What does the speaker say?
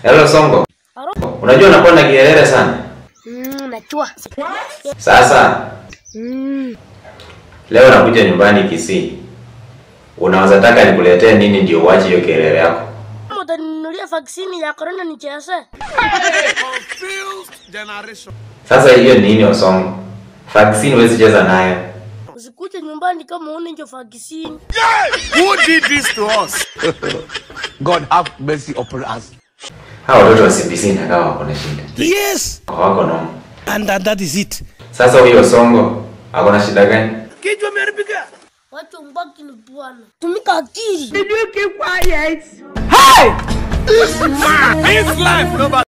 Hello Songo. Aro? Unajua unakuwa na kielele sana. Mm, najua. Sasa Mm. leo nakuja nyumbani Kisii. Unaweza taka nikuletee nini ndio uache hiyo kielele yako? Kama utaninunulia vaccine ya corona nicheze. Sasa hiyo ni nini Osongo? Vaccine huwezi cheza nayo. Usikuje nyumbani kama una hiyo vaccine. Who did this to us? God have mercy upon us. Hawa watoto wa CBC na wako na shida. Yes, Hawako noma. and, and that is it. Sasa huyo Songo ako na shida gani? Kichwa imeharibika. Watu mbaki ni bwana. Tumika akili. This life, nobody.